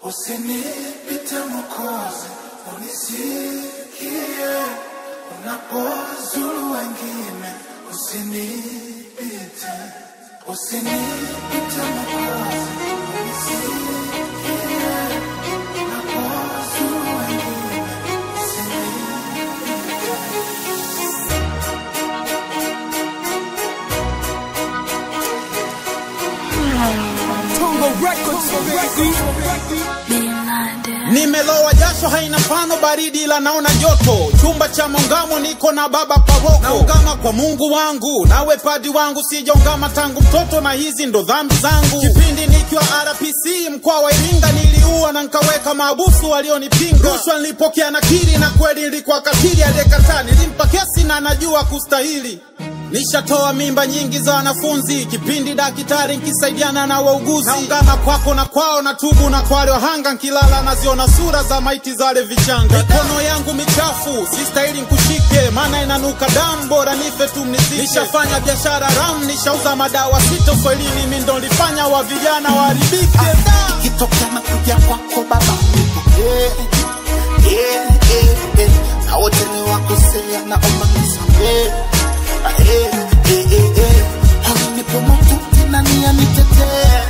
Usinipite Mwokozi, unisikie unapozuru wengine, usinipite, usinipite Mwokozi, unisikie unapozuru wengine, usinipite. Nimelowa jasho haina mfano, baridi ila naona joto. Chumba cha maungamo niko na baba paroko, naungama kwa Mungu wangu, nawe padi wangu, sijaungama tangu mtoto, na hizi ndo dhambi zangu. Kipindi nikiwa RPC mkoa wa Iringa, niliua na nkaweka maabusu walionipinga. Rushwa nilipokea nakiri, na kweli nilikuwa katili, aliyekataa nilimpa kesi na najua kustahili. Nishatoa mimba nyingi za wanafunzi, kipindi daktari nkisaidiana na wauguzi. Naungana kwako na kwao, na tubu na kwa wale wahanga, nkilala naziona sura za maiti za wale vichanga. Mikono yangu michafu, sistahili nkushike, maana inanuka damu, bora nife tu mnizike. Nishafanya biashara ram, nishauza madawa sita uswahilini, mi ndo nilifanya wa vijana waharibike. Da! ikitokea na kuja kwako baba nipokee yeah, yeah, yeah. na wote ni wakosea naomba nisamee Ah, eh, eh, eh, eh. Nipo maututi na nia nitetee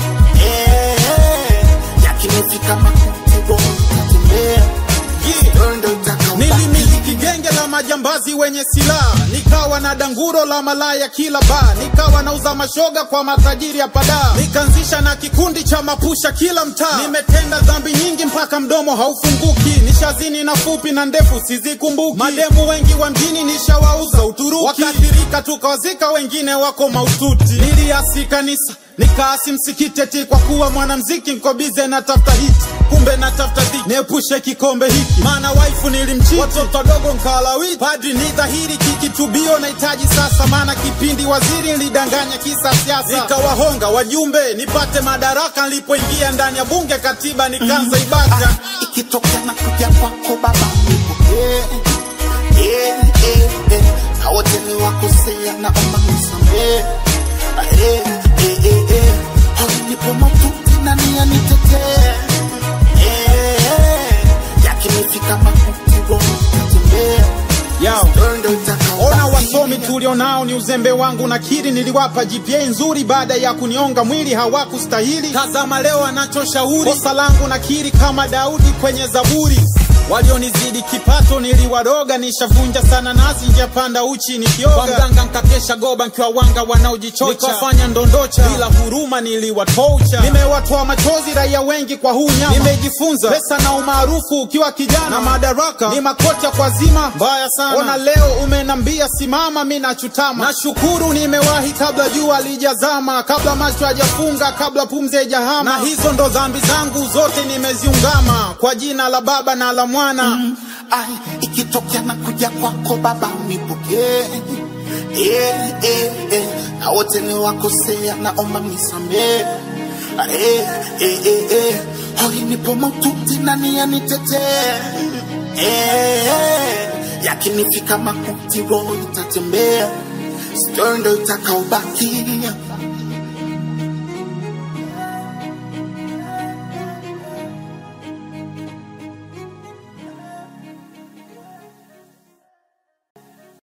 Eh, eh. yakinifika makuti roho itatembea Yeah. Ndio ndo itakaobaki. Nilimiliki genge la majambazi wenye silaha, nikawa na danguro la malaya kila baa, nikawa nauza mashoga kwa matajiri ya padaa, nikaanzisha na kikundi cha mapusha kila mtaa. Nimetenda dhambi nyingi mpaka mdomo haufunguki, nishazini na fupi na ndefu sizikumbuki. Mademu wengi wa mjini nishawauza Uturuki, wakaathirika tukawazika, wengine wako maututi. Niliasi kanisa nikaasi msikiti eti kwa kuwa mwanamziki niko bize na tafuta hiti, kumbe na tafuta dhiki, niepushe kikombe hiki, maana waifu nilimchiti, watoto wadogo nkalawiti. Padri ni dhahiri kikitubio nahitaji sasa, maana kipindi waziri nilidanganya kisa siasa, nikawahonga wajumbe nipate madaraka. Nilipoingia ndani ya bunge katiba nikaanza ibada Ah, ikitokea na kuja kwako baba nipokee yeah, yeah, yeah. na wote ni wakosea naomba nisamee Ah, eh, eh, eh, eh. Oh, nipo maututi na nia nitetee Eh, eh. yakinifika makuti roho itatembea Yao. Ndio ndo itakaobaki. Ona wasomi tulionao ni uzembe wangu, nakiri niliwapa GPA nzuri baada ya kunionga mwili, hawakustahili. Tazama leo anachoshauri, kosa langu nakiri kama Daudi kwenye Zaburi. Walionizidi kipato niliwaroga, nishavunja sana nasi njapanda uchi nikioga. Kwa mganga nkakesha goba nkiwa wanga wanaojichocha, nikawafanya ndondocha bila huruma, niliwatocha. Nimewatoa machozi raia wengi kwa huu nyama, nimejifunza pesa na umaarufu ukiwa kijana na madaraka ni makocha kwa zima mbaya sana. Ona leo umenambia simama, mi nachutama. Nashukuru nimewahi kabla jua lijazama, kabla macho hajafunga, kabla pumzi haijahama. Na hizo ndo dhambi zangu zote nimeziungama, kwa jina la Baba na la Mwana Ai, ikitokea na kuja kwako baba unipokee yeah, yeah, yeah. na wote ni wakosea naomba nisamee Ah, eh, eh, eh, eh. hoi nipo maututi na nia nitetee eh, eh. yakinifika makuti roho itatembea stori ndo itakaobaki